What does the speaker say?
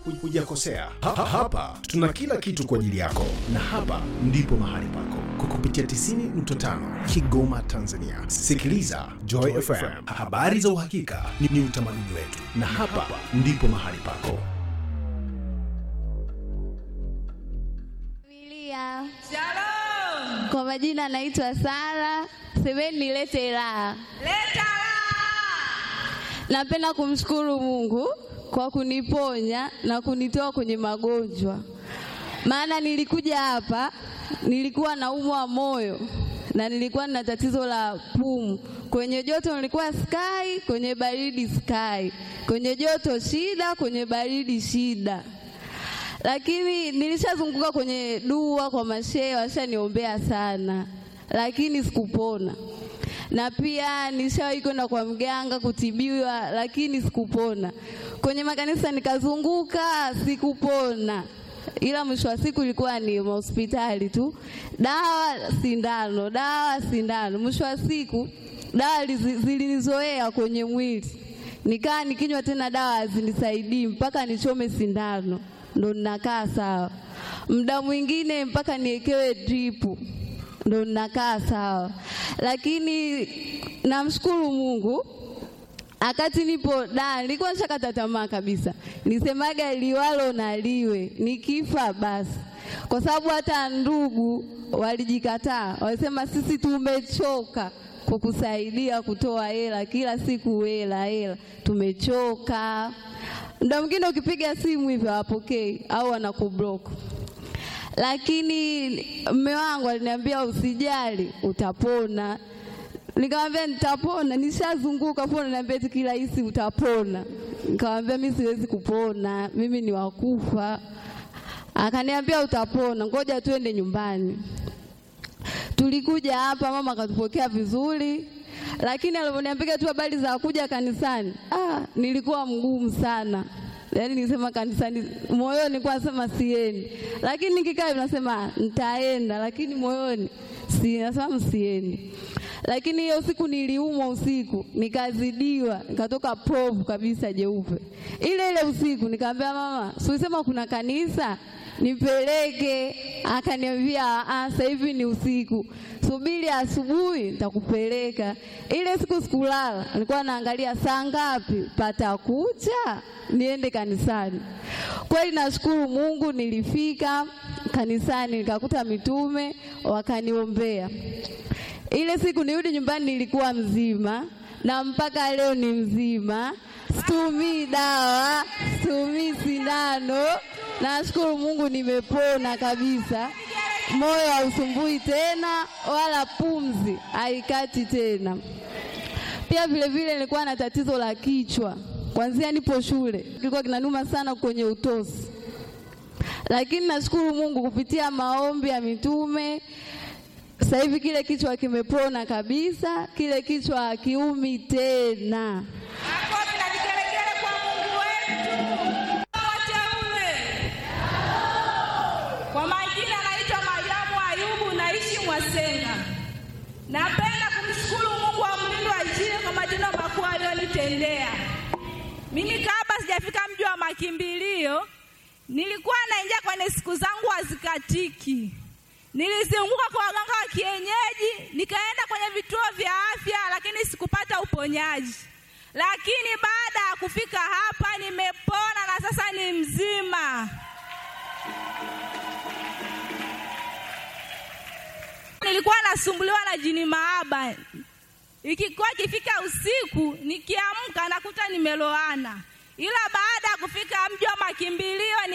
hujakosea. Ha, ha, hapa tuna kila kitu kwa ajili yako, na hapa ndipo mahali pako kwa kupitia 90.5 Kigoma, Tanzania. Sikiliza Joy FM, habari za uhakika ni, ni utamaduni wetu, na hapa ndipo mahali pako. Familia. Shalom. Kwa majina naitwa Sara, semeni nilete raha. Leta raha. Napenda kumshukuru Mungu kwa kuniponya na kunitoa kwenye magonjwa, maana nilikuja hapa nilikuwa naumwa moyo na nilikuwa na tatizo la pumu. Kwenye joto nilikuwa sky, kwenye baridi sky, kwenye joto shida, kwenye baridi shida lakini nilishazunguka kwenye dua kwa mashehe, washaniombea sana, lakini sikupona. Na pia nishawahi kwenda kwa mganga kutibiwa, lakini sikupona. Kwenye makanisa nikazunguka, sikupona, ila mwisho wa siku ilikuwa ni hospitali tu, dawa sindano, dawa sindano. Mwisho wa siku dawa lizi- zilinizoea kwenye mwili, nikaa nikinywa tena dawa hazinisaidii mpaka nichome sindano ndo ninakaa sawa. Muda mwingine mpaka niekewe dripu ndo ninakaa sawa, lakini namshukuru Mungu akati nipo da, nilikuwa nishakata tamaa kabisa, nisemaga liwalo na liwe, nikifa basi, kwa sababu hata ndugu walijikataa, walisema sisi tumechoka kukusaidia kutoa hela kila siku, hela hela, tumechoka. Muda mwingine ukipiga simu hivyo hawapokei au wanakublock lakini mme wangu aliniambia usijali, utapona. Nikamwambia nitapona, nishazunguka pona, niambia eti kirahisi utapona. Nikamwambia mimi siwezi kupona, mimi ni wakufa. Akaniambia utapona, ngoja tuende nyumbani. Tulikuja hapa, mama akatupokea vizuri, lakini alivyoniambia tu habari za kuja kanisani, ah, nilikuwa mgumu sana. Yaani nisema kanisani, moyoni nilikuwa nasema siendi, lakini nikikaa hivi nasema nitaenda, lakini moyoni si nasema msiendi. Lakini hiyo siku niliumwa usiku, nikazidiwa, nikatoka povu kabisa jeupe. Ile ile usiku nikamwambia mama, si ulisema kuna kanisa nipeleke. Akaniambia "Ah, sasa hivi ni usiku, subiri asubuhi nitakupeleka. Ile siku sikulala, nilikuwa naangalia saa ngapi patakucha niende kanisani. Kweli nashukuru Mungu, nilifika kanisani nikakuta mitume wakaniombea. Ile siku nirudi nyumbani nilikuwa mzima na mpaka leo ni mzima, situmii dawa, situmii sindano. Nashukuru Mungu nimepona kabisa, moyo hausumbui tena wala pumzi haikati tena. Pia vile vile nilikuwa na tatizo la kichwa kwanzia nipo shule, kilikuwa kinanuma sana kwenye utosi, lakini nashukuru Mungu kupitia maombi ya mitume sasa hivi kile kichwa kimepona kabisa, kile kichwa hakiumi tena. Makofi na vigelegele kwa Mungu wetu. Wateule. Kwa majina naitwa Mariamu Ayubu, naishi Mwasenga. Napenda kumshukuru Mungu wa mlindo wa Injili kwa matendo makuu aliyonitendea. Mimi kabla sijafika mji wa makimbilio, nilikuwa naingia kwenye siku zangu hazikatiki. Nilizunguka kwa waganga wa kienyeji, nikaenda kwenye vituo vya afya, lakini sikupata uponyaji. Lakini baada ya kufika hapa nimepona na sasa ni mzima. Nilikuwa nasumbuliwa na jini maaba, ikikuwa ikifika usiku nikiamka nakuta nimeloana, ila baada ya kufika mji wa makimbilio ni